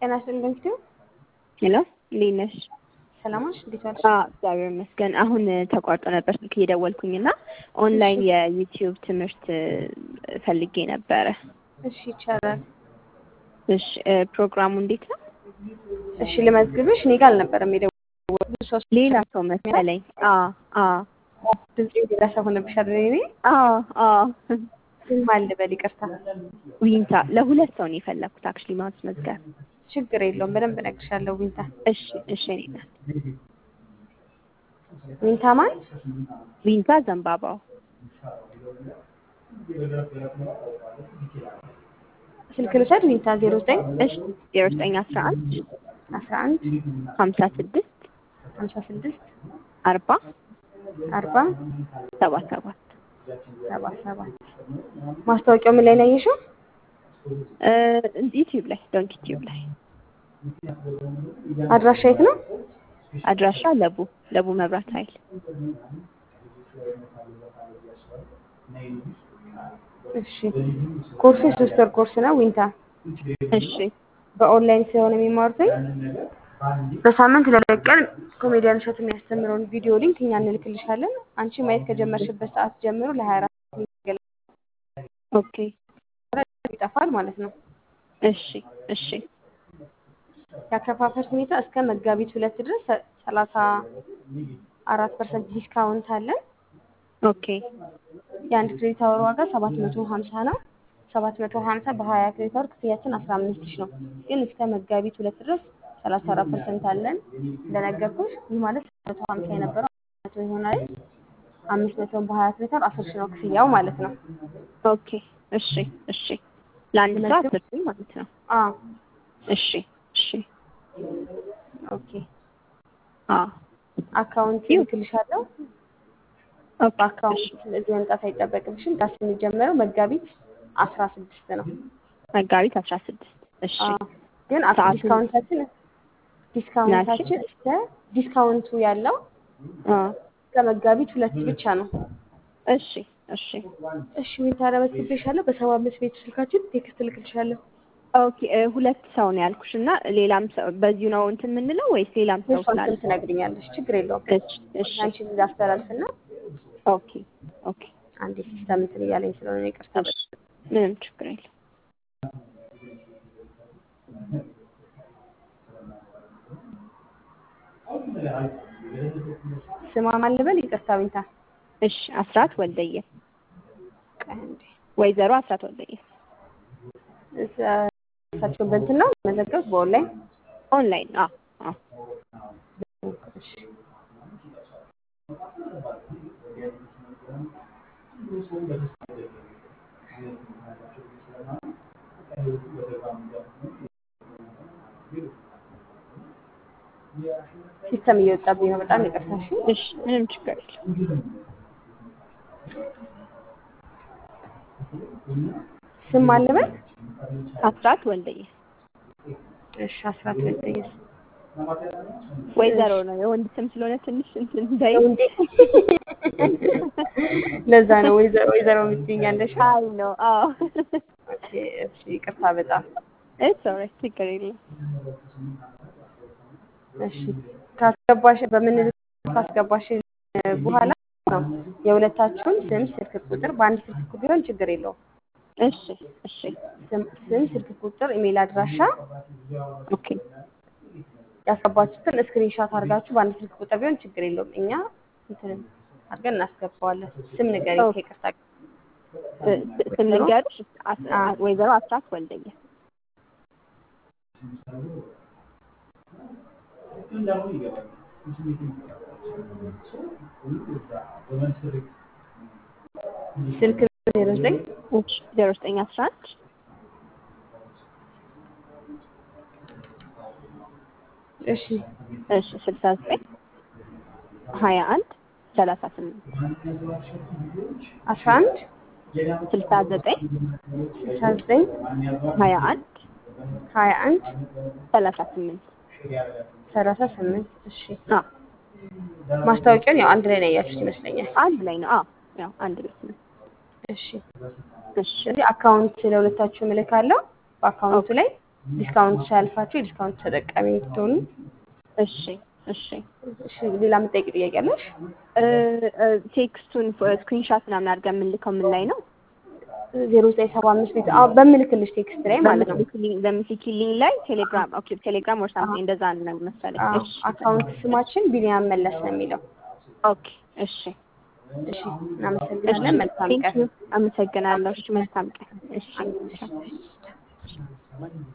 ጤና ይስጥልኝ እንግዲህ ሄሎ እንዴት ነሽ? ሰላማሽ እንዴት ዋልሽ? አዎ እግዚአብሔር ይመስገን። አሁን ተቋርጦ ነበር ስልክ እየደወልኩኝ እና ኦንላይን የዩቲዩብ ትምህርት ፈልጌ ነበረ። እሺ ይቻላል። እሺ ፕሮግራሙ እንዴት ነው? እሺ ልመዝግብሽ። እኔ ጋር አልነበረም የደወልኩት ብዙ ሰው ሌላ ሰው መሰለኝ። አዎ አዎ ድምጼ ሌላ ሰው ሆነብሽ አይደል? እኔ አዎ አዎ ግን ማን ልበል? ይቅርታ ዊንታ ለሁለት ሰው ነው የፈለኩት አክቹሊ ማስመዝገብ። ችግር የለውም በደንብ እነግርሻለሁ። ዊንታ እሺ እሺ እኔ ናት ዊንታ ማን? ዊንታ ዘንባባው ስልክ ልውሰድ። ዊንታ ዜሮ ዘጠኝ እሺ ዜሮ ዘጠኝ አስራ አንድ አስራ አንድ ሀምሳ ስድስት ሀምሳ ስድስት አርባ አርባ ሰባ ሰባት ሰባ ሰባት ማስታወቂያው ምን ላይ ነው ያየሽው? ዩቲዩብ ላይ ዶንክ ዩቲዩብ ላይ አድራሻ የት ነው? አድራሻ ለቡ ለቡ መብራት ኃይል እሺ ኮርሱ የሶስት ወር ኮርስ ነው ዊንታ። እሺ በኦንላይን ስለሆነ የሚማሩትኝ በሳምንት ለሁለት ቀን ኮሜዲያን እሸቱ የሚያስተምረውን ቪዲዮ ሊንክ እኛ እንልክልሻለን። አንቺ ማየት ከጀመርሽበት ሰዓት ጀምሮ ለሀያ አራት ኦኬ ይጠፋል ማለት ነው። እሺ እሺ የአከፋፈል ሁኔታ እስከ መጋቢት ሁለት ድረስ ሰላሳ አራት ፐርሰንት ዲስካውንት አለን። ኦኬ የአንድ ክሬዲት አወር ዋጋ ሰባት መቶ ሀምሳ ነው። ሰባት መቶ ሀምሳ በሀያ ክሬዲት አወር ክፍያችን አስራ አምስት ሺህ ነው። ግን እስከ መጋቢት ሁለት ድረስ ሰላሳ አራት ፐርሰንት አለን። እንደነገርኩሽ ይህ ማለት መቶ ሀምሳ የነበረው መቶ ይሆናል። አምስት መቶ በሀያ ክሬዲት አወር አስር ሺህ ነው ክፍያው ማለት ነው። ኦኬ እሺ እሺ ለአንድ ሰው አስር ሺህ ማለት ነው። አዎ እሺ እሺ ኦኬ አዎ አካውንት ይልክልሻለሁ። በአካውንት ስለዚህ መምጣት አይጠበቅብሽም። ዳስ የሚጀመረው መጋቢት አስራ ስድስት ነው። መጋቢት አስራ ስድስት እሺ አዎ ግን አስ- ሰዓቱን- ዲስካውንታችን ዲስካውንታችን እስከ ዲስካውንቱ ያለው አዎ እስከ መጋቢት ሁለት ብቻ ነው። እሺ እሺ እሺ ምን ታረመትብሻለሁ? በሰባ አምስት ቤት ስልካችን ቴክስት እልክልሻለሁ። ኦኬ እ፣ ሁለት ሰው ነው ያልኩሽ እና ሌላም ሰው በዚሁ ነው እንትን የምንለው ወይስ ሌላም ሰው እሷን ስላለ? ስም ትነግሪኛለሽ። ችግር የለውም። እሺ እሺ አንቺን ላስተላልፍና ኦኬ ኦኬ አንዴ ሲስተም እንትን እያለኝ ስለሆነ ይቅርታ። እሺ ምንም ችግር የለም። ስሟ ማን ልበል? ይቅርታ ዊንታ። እሺ አስራት ወልደየ ቆይ አንዴ ወይዘሮ አስራት ወልደየ እዛ- እሳቸውን በእንትን ነው መዘገብት በኦንላይን ኦንላይን አዎ አዎ እሺ ሲስተም እየወጣብኝ ነው። በጣም ይቅርታ። እሺ እሺ ምንም ችግር የለም። ስም ማን ልበል? አስራት ወልደየ እሺ አስራት ወልደየስ ወይዘሮ ነው የወንድ ስም ስለሆነ ትንሽ እንትን እንዳይ እንዴ ለዛ ነው ወይዘሮ ወይዘሮ የምትይኛለሽ። አይ ነው አዎ ኦኬ እሺ ይቅርታ በጣም እሺ ኦልራይት ችግር የለም። እሺ ካስገባሽ በምን ካስገባሽ በኋላ ነው የሁለታችሁን ስም፣ ስልክ ቁጥር በአንድ ስልክ ቢሆን ችግር የለውም። እሺ እሺ ስም፣ ስም፣ ስልክ ቁጥር፣ ኢሜል አድራሻ ኦኬ ያስገባችሁትን ስክሪንሻት አድርጋችሁ በአንድ ስልክ ቁጥር ቢሆን ችግር የለውም። እኛ እንትን አድርገን እናስገባዋለን። ስም ንገሪኝ ኦኬ። ከይቅርታ ጋር። እ፣ ስ- ስም ልንገርሽ አስ- አዎ። ወይዘሮ አስራት ወልደየ ስልክ ዜሮ ዘጠኝ እሺ ዜሮ ዘጠኝ አስራ አንድ እሺ እሺ ስልሳ ዘጠኝ ሀያ አንድ ሰላሳ ስምንት አስራ አንድ ስልሳ ዘጠኝ ስልሳ ዘጠኝ ሀያ አንድ ሀያ አንድ ሰላሳ ስምንት ሰላሳ ስምንት እሺ አዎ ማስታወቂያውን ያው አንድ ላይ ነው ያያችሁት ይመስለኛል። አንድ ላይ ነው። አዎ ያው አንድ ቤት ነው። እሺ እሺ ስለዚህ አካውንት ለሁለታችሁ እልካለሁ። በአካውንቱ ላይ ዲስካውንት ሳያልፋችሁ የዲስካውንት ተጠቃሚ እንድትሆኑ። እሺ እሺ እሺ ሌላ የምትጠይቂ ጥያቄ አለሽ? እ እ ቴክስቱን ስክሪንሻት ምናምን አድርገን የምንልከው ምን ላይ ነው? ዜሮ ዘጠኝ ሰባ አምስት ቤት አዎ፣ በምልክልሽ ቴክስት ላይ ማለት ነው። በምትልኪልኝ በምትልኪልኝ ላይ ቴሌግራም ኦኬ፣ ቴሌግራም ወር ሳምቲንግ እንደዛ ነው መሰለኝ። አዎ፣ እሺ አካውንት ስማችን ቢኒያም መለስ ነው የሚለው። ኦኬ እሺ እሺ እናመሰግናለን። መልካም ቴንክ ቀን። ዩ አመሰግናለሁ። እሺ መልካም ቀን። እሺ